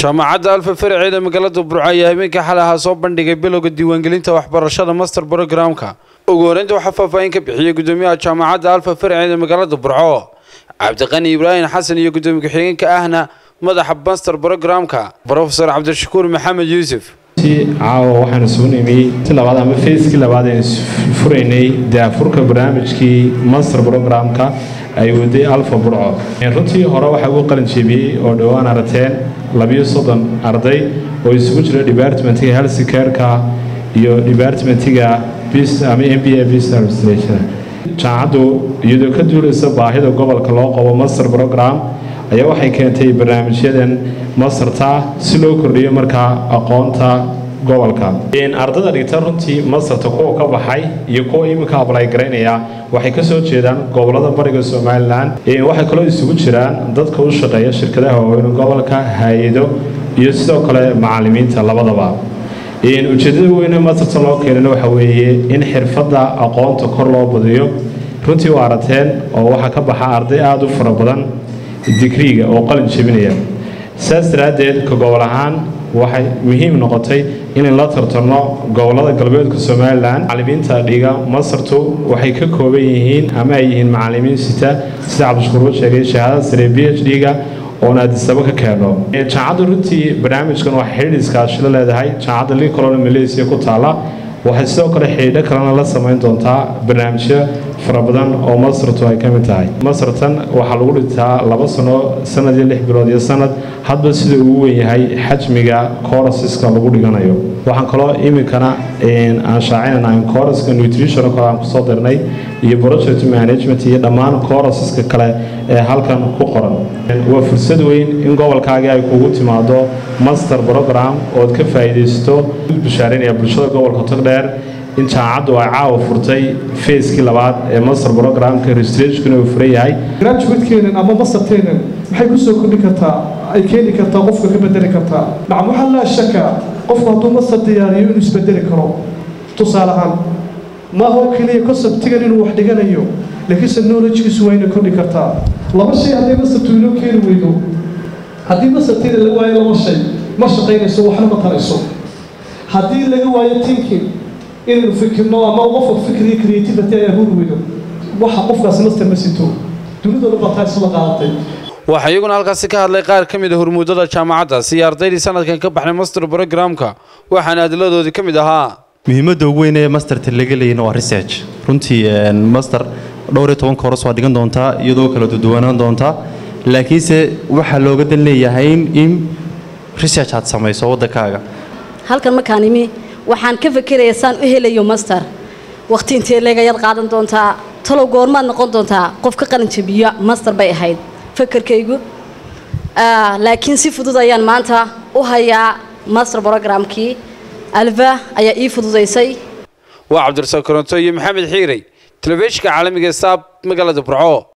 jaamacadda alfa faraceeda magaalada burco ayaa habeenkii xalay ahaa soo bandhigay bilowga diiwaangelinta waxbarashada master brogramka ugu horeynta waxaa faahfaahin ka bixiyey gudoomiyaha jaamacadda alfa faraceeda magaalada burco cabdiqani ibraahim xasan iyo gudoomiye ku-xigeenka ahna madaxa master brogramka brofesor cabdishakuur maxamed yuusuf caawa waxaan isugu nimi ti labaad ama fayskii labaad aan furaynay daafurka barnaamijkii master brogramka ay waday alfa burco runtii hore waxaa ugu qalin jeebiyey oo dhowaan arateen labiyo soddon arday oo isugu jira departmentiga health careka iyo departmentiga ama m b a business administration jaamacaddu iyadoo ka duulaysa baahida gobolka loo qabo master program ayaa waxay keentay barnaamijyadan masterta si loo kordhiyo markaa aqoonta gobolka ardada dhigta runtii masterta kuwa ka baxay iyo kuwa iminka ablay garaynaya waxay ka soo jeedaan gobolada bariga somalilan waxay kaloo isugu jiraan dadka u shaqeeya shirkadaha waaweyn gobolka hay-ado iyo sidoo kale macalimiinta labadaba ujeedada weyne masterta loo keenana waxa weeye in xirfadda aqoonta kor loo badiyo runtii waa arateen oo waxaa ka baxa arday aada u fara badan digriiga oo qalin jebinaya saas daraaddeed ka gobol ahaan waxay muhiim noqotay inayn la tartanno gobolada galbeedka somalilan macalimiinta dhiga masartu waxay ka kooban yihiin ama ay yihiin macalimiin sita sida cabdishakuur u sheegay shahaadada sare b h d-ga oon aadisaba ka keeno jaamacadda runtii barnaamijkan waxay xidhiidh iskaashilo leedahay jaamacadda lincoln malaysia ku taala waxay sidoo kale xidhiidho kalena la samayn doontaa barnaamijyo fara badan oo masartu ay ka mid tahay masartan waxaa lagu dhintaa laba sano sanad iyo lix bilood iyo sanad hadba sida uu weyn yahay xajmiga corasiska lagu dhiganayo waxaan kaloo iminkana aan shaacinana coraska nutrition kale aan kusoo dirnay iyo project management iyo dhammaan corasiska kale ee halkan ku qoran waa fursad weyn in gobolkaagii ay kugu timaado master program ood ka faa'iidaysto bashaarinaya bulshada gobolka togdheer in jaamacaddu ay caawa furtay fayskii labaad ee master programka registrationkuna uu furan yahay graduatekeenan ama masterteenan maxay ku soo kordhin kartaa ay keeni kartaa qofka ka bedeli kartaa nacam waxaa laa shaka qofku hadduu master diyaariyo inuu isbedeli karo tusaale ahaan maaha oo keliya conceptigan inuu wax dhiganayo laakiinse knowledgekiisu waa inay kordhi kartaa laba shay hadday mastertu inoo keeni weydo haddii masterteeda la waayo laba shay ma shaqaynayso waxna ma tarayso haddii laga waayo thinking inaynu fikirno ama qofka fikriyo creativity ay abuuri weydo waxa qofkaasi master ma sito dunidooda baa taa isla qaadatay waxaa iyaguna halkaasi ka hadlay qaar ka mid a hormuudada jaamacaddaasi iyo ardaydii sanadkan ka baxnay master brogramka waxaana adiladoodii ka mid ahaa muhiimadda ugu weyn ee masterta laga leeyina waa research runtii master dhowr iyo toban kooras waa dhigan doontaa iyadoo kala duduwanaan doontaa laakiinse waxaa looga dan leeyahay in research aad samayso waddankaaga halkan markaan imi waxaan ka fekeraya saan u helayo master wakhti intee leegayaad qaadan doontaa talow goormaad noqon doontaa qof ka qalin jabiya master bay ahayd fakerkaygu laakiin si fudud ayaan maanta u hayaa master brogramkii alfa ayaa ii fududaysay waa cabdirasaaq koronto iyo maxamed xiirey telefishinka caalamiga saab magaalada burco